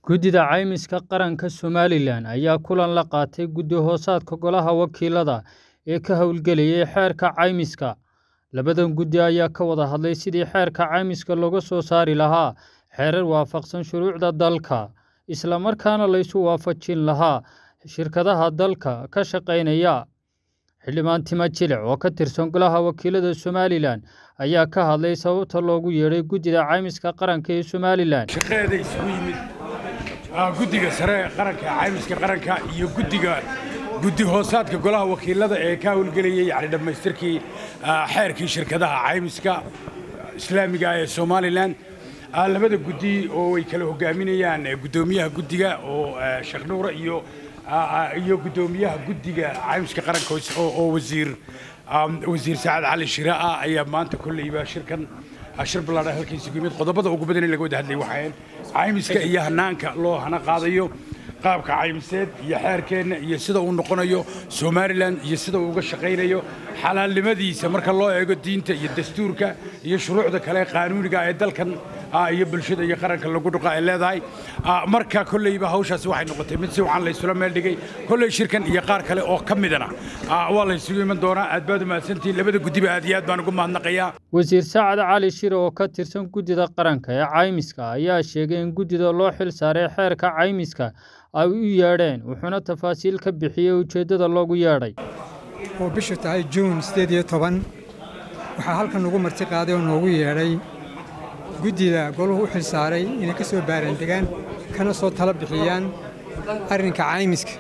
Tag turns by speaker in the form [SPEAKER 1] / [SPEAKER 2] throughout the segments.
[SPEAKER 1] Guddida Caymiska Qaranka Somalilan ayaa kulan la qaatay guddi-hoosaadka Golaha Wakiilada ee ka hawlgelayay xeerka caymiska. Labadan guddi ayaa ka wada hadlay sidii xeerka caymiska looga soo saari lahaa xeerar waafaqsan shuruucda dalka, isla markaana la isu waafajin lahaa shirkadaha dalka ka shaqeynaya. Xildhibaan Timo Jilic oo ka tirsan Golaha Wakiilada Somalilan ayaa ka hadlay sababta loogu yeedhay Guddida Caymiska Qaranka ee Somalilan.
[SPEAKER 2] shaqeeda isugu yimid ah, guddiga sare ee qaranka caymiska qaranka iyo guddiga guddi hoosaadka golaha wakiilada ee ka howlgelayay yani dhammaystirkii ah, xeerkii shirkadaha caymiska islaamiga ah ee somalilan Ah, labada guddi oo ay kala hogaaminayaan eh, guddoomiyaha guddiga oo eh, sheekh nuure iyo ah, ah, iyo guddoomiyaha guddiga caymiska qaranka oo- oo oo wasiir um, wasiir saacad cali shire ah ayaa maanta kolleyba shirkan ah, shir ballaadhan halka isugu yimid qodobada ugu badan in laga wada hadlay waxayn caymiska iyo hanaanka loo hana qaadayo qaabka caymiseed iyo xeerkeenna iyo sida uu noqonayo somalilan iyo sida uu uga shaqaynayo xalaalnimadiisa marka loo eego diinta iyo dastuurka iyo shuruucda kale ee qaanuuniga ee dalkan ah, iyo bulshada iyo qaranka lagu dhuqa ay leedahay Ah, marka kolleyba hawshaasi waxay noqotay mid si wacan la isula meel dhigay kolley shirkan iyo qaar kale oo ka midana ah, waa la isugu iman doonaa aad baad u mahadsantihiin labada guddiba aad iyo aad baan ugu mahadnaqayaa
[SPEAKER 1] Wasiir Saacad Cali Shire oo ka tirsan Guddida Qaranka ee Caymiska ayaa sheegay in guddida loo xil saaray xeerka caymiska ay u yeedheen, wuxuuna tafaasiil ka bixiyey ujeeddada loogu yeedhay.
[SPEAKER 3] oo bishu tahay juun siddeed iyo toban waxaa halkan ugu marti qaaday oo noogu yeedhay guddida goluhu u xil saaray inay ka soo baarandegaan kana soo tala bixiyaan arrinka caymiska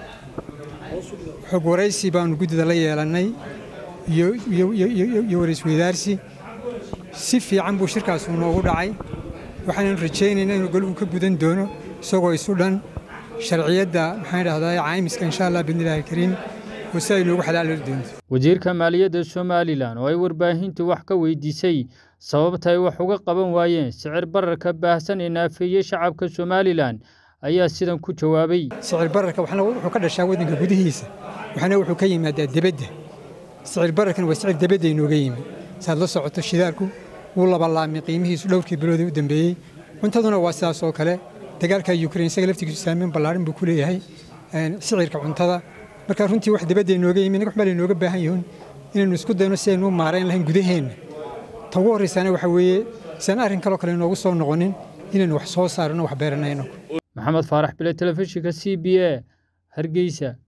[SPEAKER 3] xog waraysi baannu guddida la yeelannay iyo iyo- iyo- iyo- iyo waraysweydaarsi si fiican buu shirkaasu noogu dhacay waxaannu rajaynaynaa inuu goluhu ka gudan doono isagoo isu dhan sharciyadda maxaan dhahdaa caymiska insha allah bidnillaahi kariim oo si ay noogu xalaali doonto
[SPEAKER 1] Wasiirka Maaliyadda Somalilan oo ay warbaahintu wax ka weydiisay sababta ay wax uga qaban waayeen sicir bararka baahsan ee naafeeyey shacabka Somalilan ayaa sidan ku jawaabay.
[SPEAKER 3] sicir bararka waxna wuxuu ka dhashaa waddanka gudihiisa waxna wuxuu ka yimaadaa debedda sicir bararkan waa sicir debedda inooga yimi saad la socoto shidaalku wuu labalaamay qiimihiisu dhowrkii biloodii u dambeeyey cuntaduna waa sidaas oo kale dagaalka ukrain isaga laftigiisu saameyn ballaarin buu ku leeyahay een, sicirka cuntada marka runtii wax debedda inooga yimi inaga waxbaa lainooga baahan yihiin inaynu isku dayno si aynu u maarayn lahayn gudaheenna ta ugu horraysaana waxaa weeye si aan arrin kaloo kale inoogu soo noqonin inaynu wax soo saarno wax beeranayno
[SPEAKER 1] Maxamed Faarax Bile Telefishinka CBA Hargeysa.